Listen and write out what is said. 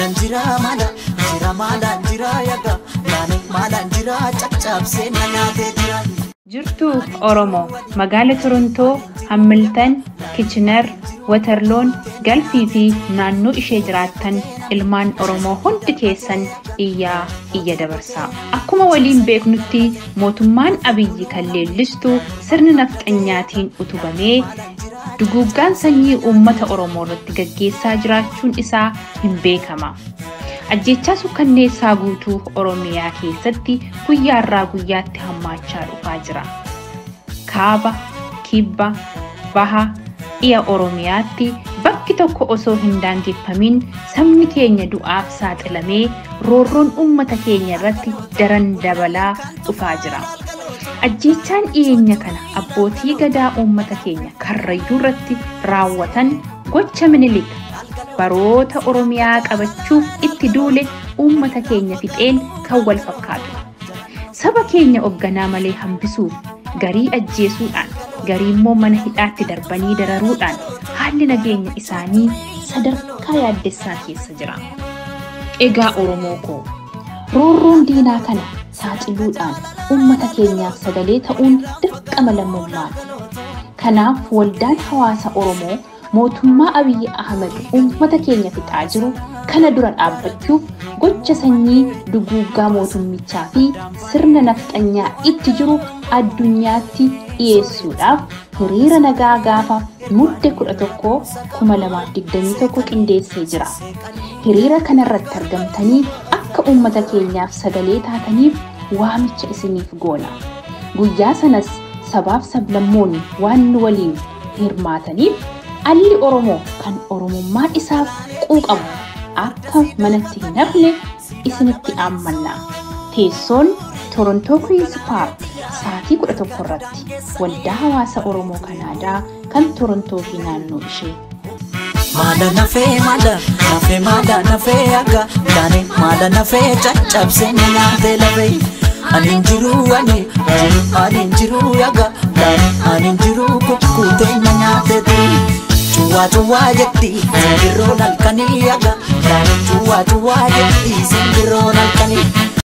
maalan jira maala jira maalan jira yaga laane maalan jira caccabsee na nyaatee jira. Jirtuu Oromoo magaala Torontoo, Hammiltan, Kichinar, Waterloon, Galfii fi naannoo ishee jiraattan ilmaan Oromoo hundi keessan iyyaa iyya dabarsaa. Akkuma waliin beeknutti mootummaan Abiyyi kan leellistu sirna nafxanyaatiin utubamee duguuggaan sanyii uummata Oromoo irratti gaggeessaa jiraachuun isaa hin beekama. Ajjechaa sukkanneessaa guutuu Oromiyaa keessatti guyyaarraa guyyaatti hammaachaa dhufaa jira. Kaaba, kibba, baha, dhiya Oromiyaatti bakki tokko osoo hin daangeffamin sabni keenya du'aaf saaxilamee roorroon uummata keenya irratti daran dabalaa dhufaa jira. Ajjechaan dhiyeenya kana abbootii gadaa uummata keenya karrayyuu irratti raawwatan gocha minilik baroota Oromiyaa qabachuuf itti duule uummata keenya fixeen kan wal fakkaatu. Saba keenya hoogganaa malee hambisuuf garii ajjeesuudhaan garii immoo mana hidhaatti darbanii dararuudhaan haalli nageenya isaanii sadarkaa yaaddessaa keessa jira. Egaa Oromoo koo roorroon diinaa kana saaxiluudhaan uummata keenyaaf sagalee ta'uun dirqama lammummaati. Kanaaf waldaan hawaasa Oromoo mootummaa Abiyyi Ahmed uummata keenya fixaa jiru kana dura dhaabbachuuf gocha sanyii duguuggaa mootummichaa fi sirna nafxanyaa itti jiru addunyaatti dhiyeessuudhaaf hiriira nagaa gaafa mudde 11 2021 qindeessee jira. Hiriira kanarratti argamtanii akka uummata keenyaaf sagalee taataniif waamicha isiniif goona. Guyyaa sanas sabaaf sablammoonni waan nu waliin hirmaataniif alli Oromoo kan Oromummaan isaaf quuqamu akka manatti hin hafne isinitti aammanna. Teessoon Torontoo Queen's Park sa'aatii 11 irratti waldaa hawaasa Oromoo Kanaadaa kan Torontoo fi naannoo ishee. Maala nafee maala nafee maala nafee akka laane maala nafee caccabsee na nyaatee lafee. Ani jiru ani jiru ani jiru yaga laane ani jiru kukkutee na nyaatee turi. Cuwaa cuwaa jetti simbirroon halkanii yaga laane cuwaa cuwaa jetti simbirroon halkanii.